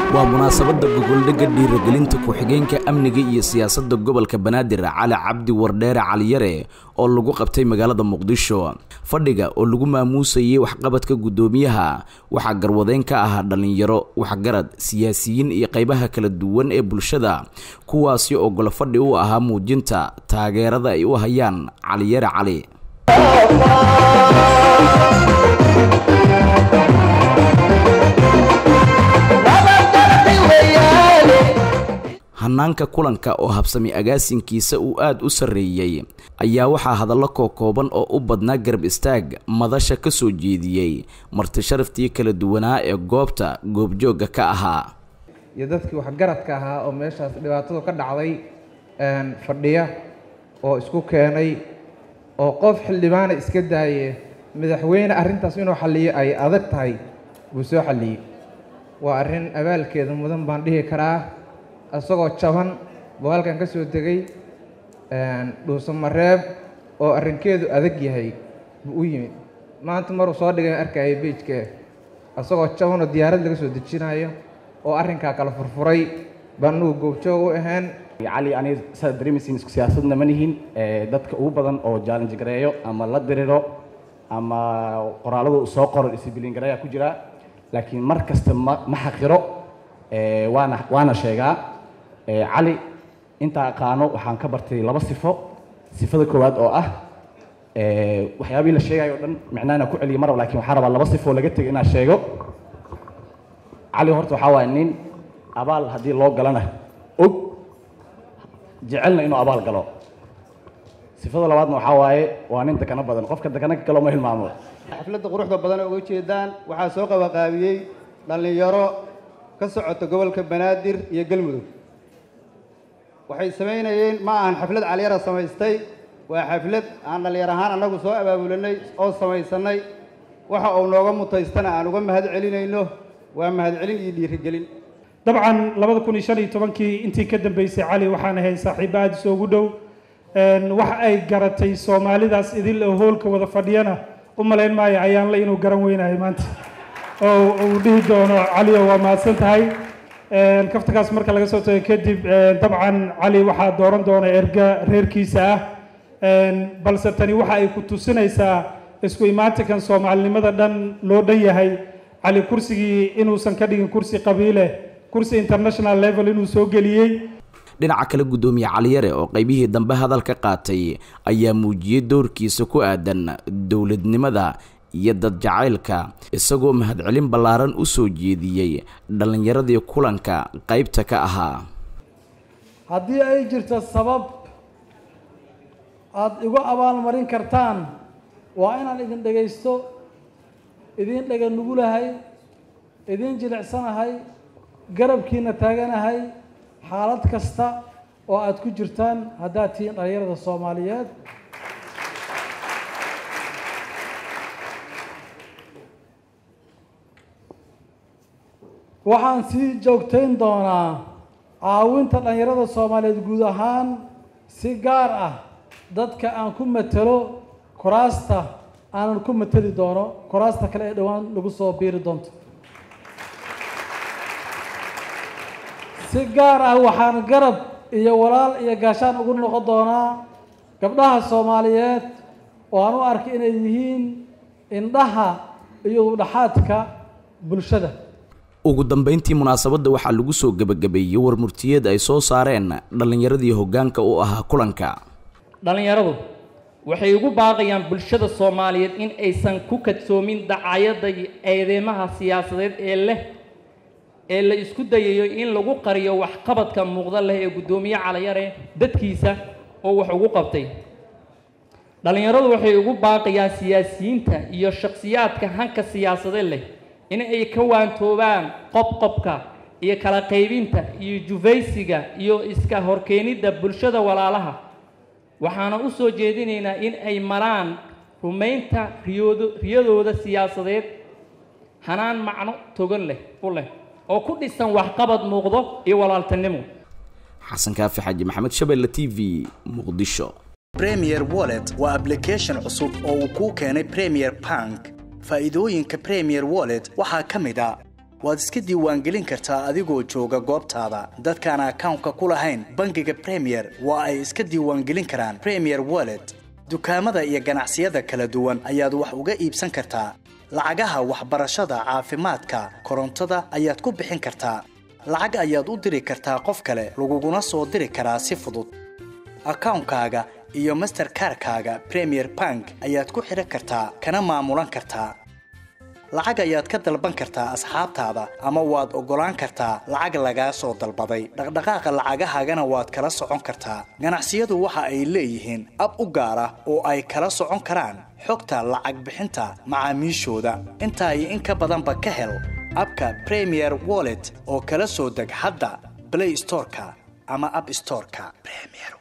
waa munaasabadda gogoldhegga dhiiragelinta ku-xigeenka amniga iyo siyaasadda gobolka banaadir cali cabdi wardheere caliyare oo lagu qabtay magaalada muqdisho fadhiga oo lagu maamuusayay waxqabadka guddoomiyaha waxaa garwadeyn ka ahaa dhallinyaro waxgarad siyaasiyiin iyo qaybaha kala duwan ee bulshada kuwaasi oo golofadhi u ahaa muujinta taageerada ay u hayaan caliyare cali hanaanka kulanka oo habsami agaasinkiisa uu aada u sarreeyey ayaa waxaa hadallo kookooban oo u badnaa garab istaag madasha ka soo jeediyey marti sharaftii kala duwanaa ee goobta goobjoogga ka ahaa iyo dadkii waxgaradka ahaa oo meeshaas dhibaatadu ka dhacday fadhiya oo isku keenay oo qof xildhibaana iska daaye madaxweyne arrintaas inuu xalliyo ay adag tahay buu soo xalliyey waa arrin abaalkeeda mudan baan dhihi karaa isagoo jaban buu halkan ka soo degay dhuusamareeb oo arrinkeedu adag yahay buu u yimid maanta maruu soo dhigay arkaya beijka isagoo jaban oo diyaarad laga soo dejinayo oo arrinkaa kala furfuray baan anugu goobjoog u ahayn cali aniga saad dareemaysiin isku siyaasadna ma nihin dadka ugu badan oo challenge gareeyo ama la diriro ama qoraalada uu soo qoro discibliin gareeya ku jira laakiin mar kasta ma ma xaqiro waana waana sheegaa cali intaa aqaano waxaan ka bartay laba sifo sifada koowaad oo ah waxyaabihii la sheegayo o dhan micnaa inaan ku celiyo marab lakin waxaan rabaa laba sifoo laga tegay inaan sheego cali horta waxaa waaya nin abaal haddii loo galana og jecelna inuu abaal galo sifada labaadna waxaa waaye waa nin dakano badan qofka dakano ka galo ma hilmaamo xafladda quruxda badan oo uga jeedaan waxaa soo qabaqaabiyey dhallinyaro ka socota gobolka banaadir iyo galmudug waxay samaynayeen ma ahan xaflad caliyara samaystay waa xaflad aan dhallinyar ahaan annagu soo abaabulanay oo samaysanay waxa uu nooga mutaystana aan uga mahad celinayno waa mahadcelin iyo dhiirigelin dabcan labada kun iyo shan iyo tobankii intii ka dambeysay cali waxaan ahayn saaxiibo aada isoogu dhow wax ay garatay soomaalidaas idil oo hoolka wada fadhiyana u malayn maayo ayaanle inuu garan weynahay maanta oo uu dhihi doono calioo waa mahadsan tahay kaftakaas marka laga soo tago kadib dabcan cali waxaa dooran doona erga reerkiisa ah balse tani waxa ay ku tusinaysaa isku imaatinkan soomaalinimada dhan loo dhan yahay cali kursigii inuusan ka dhigin kursi qabiile kursi international level inuu soo geliyey dhinaca kale guddoomiye caliyare oo qaybihii dambe hadal ka qaatay ayaa muujiyey doorkiisa ku aadan dowladnimada iyo dad jacaylka isagoo mahadcelin ballaaran u soo jeediyey dhallinyaradii kulanka qaybta ka ahaa haddii ay jirto sabab aada igu abaalmarin kartaan waa inaan idin dhegaysto idin dhega nugulahay idin jilicsanahay garabkiina taaganahay xaalad kasta oo aada ku jirtaan haddaad tihiin dhallinyarada soomaaliyeed waxaan sii joogtayn doonaa caawinta dhallinyarada soomaaliyeed guud ahaan si gaar ah dadka aan ku matelo kuraasta aanan ku mateli doono kuraasta kale ee dhowaan lagu soo biiri doonto si gaar ah waxaan garab iyo walaal iyo gaashaan ugu noqon doonaa gabdhaha soomaaliyeed oo aan u arkay inay yihiin indhaha iyo udhaxaadka bulshada ugu dambeyntii munaasabadda waxaa lagu soo gebagabeeyey war murtiyeed ay soo saareen dhallinyaradii hoggaanka u ahaa kulanka dhallinyaradu waxay ugu baaqayaan bulshada soomaaliyeed in aysan ku kadsoomin dacayadda eedeymaha siyaasadeed ee leh ee la isku dayayo in lagu qariyo waxqabadka muuqda leh ee guddoomiye caliyare dadkiisa oo wax ugu qabtay dhallinyaradu waxay ugu baaqayaan siyaasiyiinta iyo shakhsiyaadka hanka siyaasadeed leh in ay ka waantoobaan qobqobka iyo kala qaybinta iyo jufaysiga iyo iska horkeenidda bulshada walaalaha waxaana u soo jeedinaynaa in ay maraan rumaynta riyoodo riyadooda siyaasadeed hanaan macno togan leh u leh oo ku dhisan waxqabad muuqdo iyo walaaltinimo xasan kaafi xaaji maxamed shabelle t v muqdisho premier wallet waa application cusub oo uu kuu keenay premier bank faa'iidooyinka premier wallet waxaa ka mid a waad iska diiwaangelin kartaa adigoo jooga goobtaada dadkaan akawnka ku lahayn bangiga premier waa ay iska diiwaangelin karaan premier wallet dukaamada iyo ganacsiyada kala duwan ayaad wax uga iibsan kartaa lacagaha waxbarashada caafimaadka korontada ayaad ku bixin kartaa lacag ayaad u diri kartaa qof kale laguguna soo diri karaa si fudud akawnkaaga iyo masterkarkaaga premier bank ayaad ku xidhan kartaa kana maamulan kartaa lacag ayaad ka dalban kartaa asxaabtaada ama waad oggolaan kartaa lacag lagaa soo dalbaday dhaqdhaqaaqa lacagahaagana waad kala socon kartaa ganacsiyadu waxa ay leeyihiin ab u gaar ah oo ay kala socon karaan xogta lacag bixinta macaamiishooda intaa iyo in ka badanba ka hel abka premier wallet oo kala soo deg hadda blay storeka ama ab storeka